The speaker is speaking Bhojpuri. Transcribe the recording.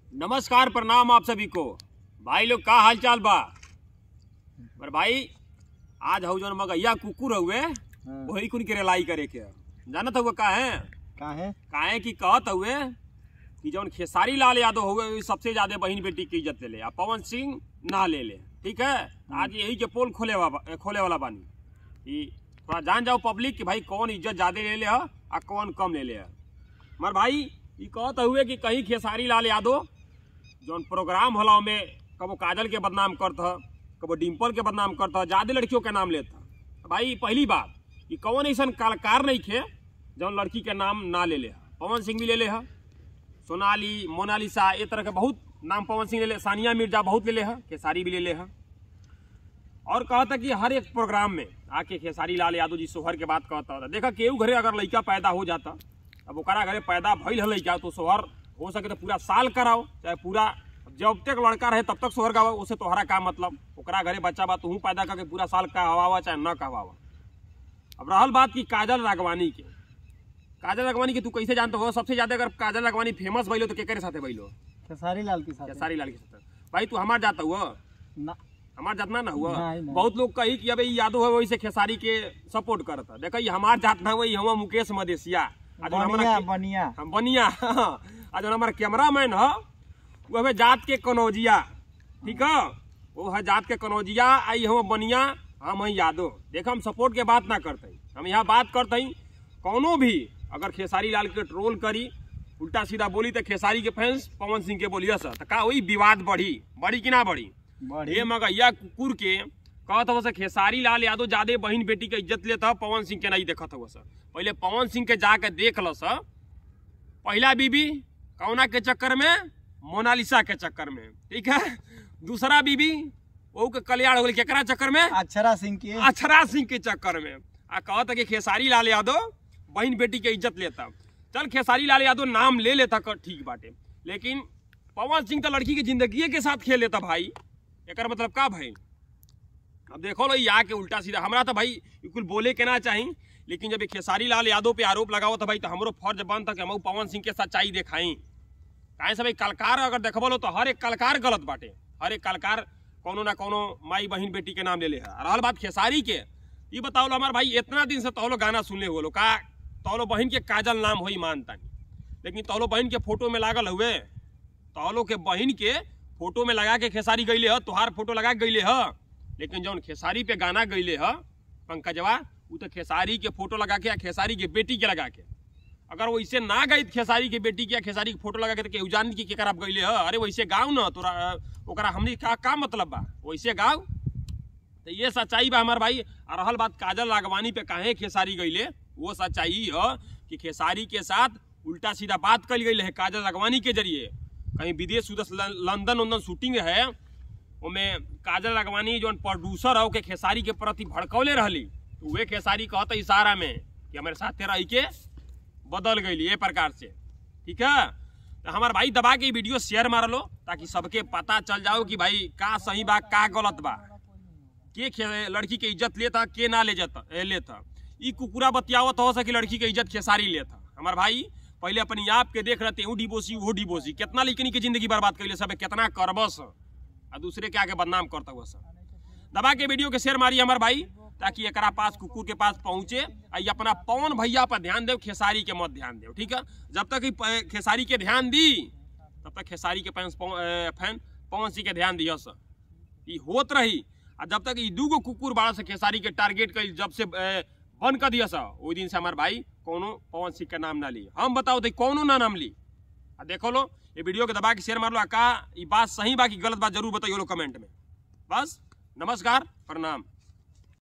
नमस्कार प्रणाम आप सभी को भाई लोग का हाल चाल बा पर भाई आज हऊ जौन मगैया कुकुर हुए वही कुन के रेलाई करे के जानत हुआ का है का है काहे कि कहत हुए कि जौन खेसारी लाल यादव हुए वही सबसे ज्यादा बहन बेटी की इज्जत ले ले आ पवन सिंह ना ले ले ठीक है आज यही के पोल खोले वा, खोले वाला बानी कि थोड़ा जान जाओ पब्लिक कि भाई कौन इज्जत ज्यादा ले ले है आ कौन कम ले ले है मगर भाई ये कहत हुए कि कहीं खेसारी लाल यादव जौन प्रोग्राम होला में कबो काजल के बदनाम करत ह कबो डिम्पल के बदनाम करत ह ज्यादा लड़कियों के नाम लेत ह भाई पहली बात कि कौन ऐसा कलाकार नहीं खे जौन लड़की के नाम ना ले ले ह पवन सिंह भी ले ले ह सोनाली मोनालिसा ये तरह के बहुत नाम पवन सिंह ले ले सानिया मिर्जा बहुत ले ले ह खेसारी भी ले ले ह और कहता कि हर एक प्रोग्राम में आके खेसारी लाल यादव जी सोहर के बात कहता था देखा केहू घरे अगर लड़का पैदा हो जाता अब ओकरा घरे पैदा भइल है लड़का तो सोहर हो सके तो पूरा साल कराओ चाहे पूरा जब तक लड़का रहे तब तक सोहर गावा उसे तोहरा का मतलब ओकरा घरे बच्चा बा तू पैदा करके पूरा साल कहवावा चाहे न कहवावा अब रहल बात की काजल रागवानी के काजल रागवानी के तू कैसे जानते हो सबसे ज्यादा अगर काजल रागवानी फेमस भइलो तो केकरे साथे भइलो खेसारी लाल के साथ खेसारी लाल के साथे भाई तू हमार जाता हुआ ना हमार जात ना ना हुआ नहीं, नहीं। बहुत लोग कही कि अबे ई यादव है वही से खेसारी के सपोर्ट करता देखा ये हमार जात ना वही हम मुकेश मदेशिया आ जौन हमरा बनिया के- बनिया हम बनिया आ जौन हमार कैमरामैन ह वो हमें जात के कनौजिया ठीक है वो है जात के कनौजिया आई हम बनिया हम हैं यादव देख हम सपोर्ट के बात ना करते हम यहाँ बात करते कौनो भी अगर खेसारी लाल के ट्रोल करी उल्टा सीधा बोली तो खेसारी के फैंस पवन सिंह के बोलिए सर तो का वही विवाद बढ़ी बढ़ी कि ना बढ़ी बड़ी ये मगैया कुकुर के कहत हो सर खेसारी लाल यादव ज्यादा बहन बेटी के इज्जत लेता ह, पवन सिंह के नहीं देखत हो सर पहले पवन सिंह के जाके देख लो सर पहला बीबी कौना के चक्कर में मोनालिसा के चक्कर में ठीक है दूसरा बीबी वो के कल्याण हो गई केकरा चक्कर में अक्षरा सिंह की अक्षरा सिंह के चक्कर में आ कहता कि खेसारी लाल यादव बहन बेटी के इज्जत लेता चल खेसारी लाल यादव नाम ले लेता कर ठीक बाटे लेकिन पवन सिंह तो लड़की की जिंदगी के साथ खेल लेता भाई एकर मतलब का भाई अब देखो लो यहाँ के उल्टा सीधा हमरा तो भाई कुल बोले के ना चाही लेकिन जब ये खेसारी लाल यादव पे आरोप लगाओ तो भाई तो हमरो फर्ज बनता कि हम पवन सिंह के सच्चाई दिखाई काहे से भाई कलकार अगर देखबो लो तो हर एक कलकार गलत बाटे हर एक कलकार कोनो ना कोनो माई बहन बेटी के नाम ले ले है और रहल बात खेसारी के ये बताओ लो हमार भाई इतना दिन से तौलो गाना सुनले हो लो का तौलो बहन के काजल नाम होई मानता लेकिन तौलो बहन के फोटो में लागल हुए तौलो के बहन के फोटो में लगा के खेसारी गईले ह तोहार फोटो लगा के गईले ह लेकिन जौन खेसारी पे गाना गईले ह पंकजवा उ तो खेसारी के फोटो लगा के या खेसारी के बेटी के लगा के अगर वैसे ना गई खेसारी के बेटी के या खेसारी के फोटो लगा के तो केहू जान की केकर आप गईले ह अरे वैसे गाँव न तोरा ओकरा हमनी का का मतलब बा वैसे गाँव तो ये सच्चाई बा हमार भाई और रहल बात काजल रागवानी पे काहे खेसारी गईले वो सच्चाई है कि खेसारी के साथ उल्टा सीधा बात कल गई है काजल रागवानी के जरिए कहीं विदेश उदेश लं- लंदन उंदन शूटिंग है ओमे काजल रागवानी जो प्रोड्यूसर है ओके खेसारी के प्रति भड़कौले रहली तो वे खेसारी कहता इशारा में कि हमारे साथ रह के बदल गई ये प्रकार से ठीक है तो हमार भाई दबा के वीडियो शेयर मार लो ताकि सबके पता चल जाओ कि भाई का सही बा का गलत बा के खे- लड़की के इज्जत लेता के ना ले जाता ए, लेता ई कुकुरा बतियावत हो सके लड़की के इज्जत खेसारी लेता हमार भाई पहले अपनी आप के देख रहते हूँ डिबोसी वो डिबोसी कितना लेकिन की जिंदगी बर्बाद कर सब कितना करबस आ दूसरे के आगे बदनाम करता हुआ सब दबा के वीडियो के शेयर मारी हमार भाई ताकि एकरा पास कुकुर के पास पहुंचे आ ये अपना पवन भैया पर ध्यान दे खेसारी के मत ध्यान दे ठीक है जब तक ई प- खेसारी के ध्यान दी तब तक खेसारी के फैंस पव- ए, फैन पवन सिंह के ध्यान दिया सर ई होत रही आ जब तक ई दूगो कुकुर बाड़ा से खेसारी के टारगेट कर जब से ए, बंद कर दिया सा ओई दिन से हमार भाई कोनो पवन सिंह का नाम ना ली हम बताओ तो कोनो ना नाम ली आ देखो लो ये वीडियो के दबा के शेयर मार लो आ का ई बात सही बा कि गलत बात जरूर बताइए लो कमेंट में बस नमस्कार प्रणाम